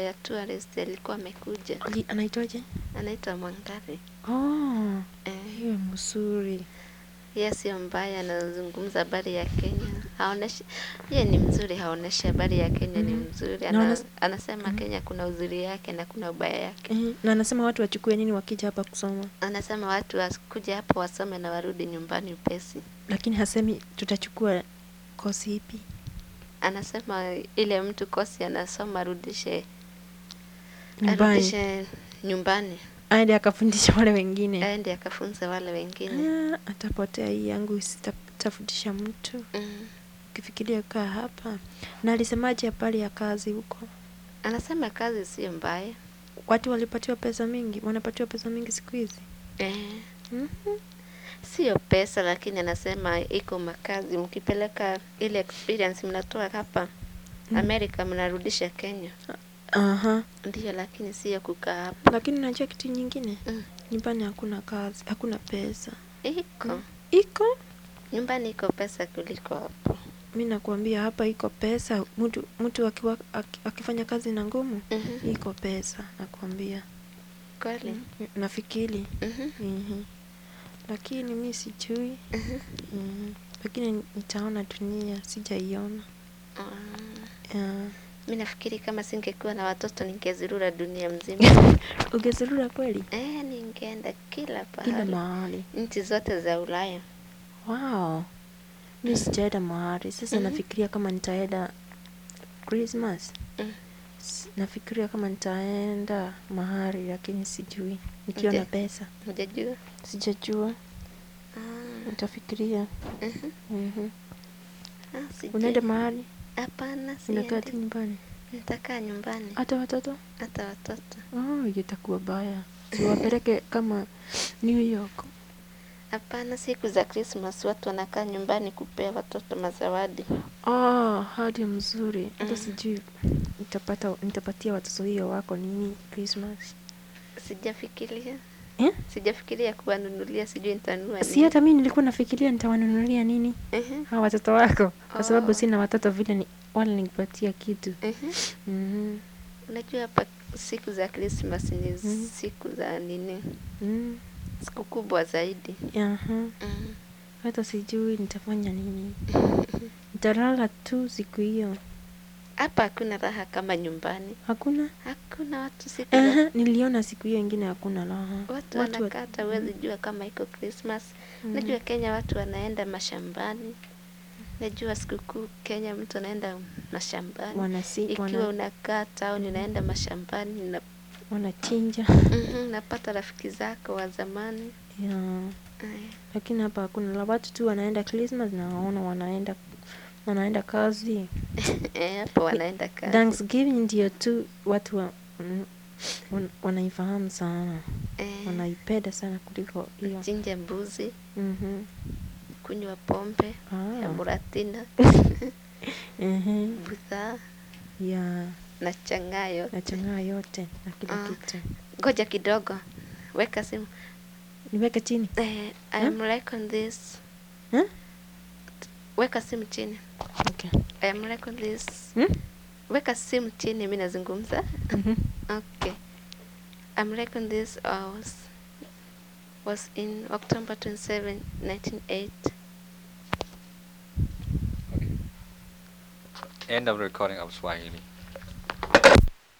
ya tourist alikuwa amekuja, Ali- anaitwaje anaitwa Mwangari. oh Eh, hiyo mzuri yeye sio mbaya, anazungumza habari ya Kenya, haoneshi yeye ni mzuri, haoneshi habari ya Kenya ni Mhm. mzuri. Na Ana, unas- anasema Mhm. Kenya kuna uzuri yake na kuna ubaya yake. Mhm. na anasema watu wachukue nini wakija hapa kusoma Anasema watu wakuja hapo wasome na warudi nyumbani upesi. lakini hasemi tutachukua kosi ipi Anasema ile mtu kosi anasoma arudishe nyumbani arudishe nyumbani aende akafundisha wale wengine aende akafunze wale wengine. Ah, atapotea hii yangu sitafundisha mtu Mm. ukifikiria kaa hapa na alisemaje habari ya kazi huko Anasema kazi sio mbaya. watu walipatiwa pesa mingi wanapatiwa pesa mingi siku hizi Eh, Mhm. sio pesa, lakini anasema iko makazi. Mkipeleka ile experience mnatoa hapa Mm. Amerika mnarudisha Kenya, Aha. ndio, lakini sio kukaa hapa. lakini unajua kitu nyingine Mm. nyumbani hakuna kazi hakuna pesa Iko iko nyumbani, iko pesa kuliko hapo. mi nakuambia hapa iko pesa mtu mtu akiwa, aki- akifanya kazi na ngumu Mhm. iko pesa nakuambia Kweli. nafikiri Mhm. Mhm. lakini mi sijui Mhm. Mhm. lakini nitaona dunia sijaiona Ah, Ah. mi nafikiri kama singekuwa na watoto ningezurura dunia mzima. ungezurura kweli Eh, ningeenda kila kila pahali, mahali nchi zote za Ulaya. wow mi sijaenda mahali sasa Mhm. nafikiria kama nitaenda christmas Mm. S- nafikiria kama nitaenda mahali lakini sijui nikiwa na Nje. pesa Hujajua? sijajua Ah, nitafikiria mhm. Mhm. Ah, sijui. unaenda mahali Hapana, unakaa tu siendi. nyumbani Nitakaa nyumbani, hata watoto hata watoto. oh, hiyo itakuwa baya siwapeleke kama new york Hapana, siku za Christmas watu wanakaa nyumbani kupea watoto mazawadi. oh, hadi mzuri hata Mm. sijui nitapata nitapatia watoto hiyo wako nini christmas Sijafikiria, eh? sijafikiria kuwanunulia, sijui nitanunua si nini. hata mi nilikuwa nafikiria nitawanunulia nini Mhm, hawa watoto wako kwa sababu Oh. sina watoto vile ni, wala nikipatia kitu mhm. mm Unajua hapa siku za Christmas ni Mhm. siku za nini, mm. siku kubwa zaidi. Aha. Mm. hata sijui nitafanya nini nitalala tu siku hiyo Hapa hakuna raha kama nyumbani, hakuna hakuna watu siku za Aha, niliona siku hiyo ingine hakuna raha watu wa- wanakaa, hata huwezi jua kama iko Christmas. Mm. Najua Kenya watu wanaenda mashambani. Najua sikukuu Kenya mtu anaenda mashambani. wanasi Ikiwa wana, unakaa town unaenda mashambani na wanachinja Mhm, napata rafiki zako wa zamani. yeah. Aya. lakini hapa hakuna la watu tu wanaenda Christmas na waona wanaenda wanaenda kazi Eh, hapo wanaenda kazi. Thanksgiving ndio tu watu wa, mm, wan- wanaifahamu sana Eh, wanaipenda sana kuliko hiyo chinja mbuzi, Mhm. kunywa pombe ya Ah. muratina, Ehe. budha ya na changayo. nachangaa yote na kila Ah. kitu Ngoja kidogo, weka simu. niweke chini Eh, I am like on this. Huh? Weka simu chini. okay. I am like on this. hmm? Weka simu chini, mimi nazungumza. Mhm. Okay. I'm reckoning this was was in October 27, 1908. End of recording of Swahili.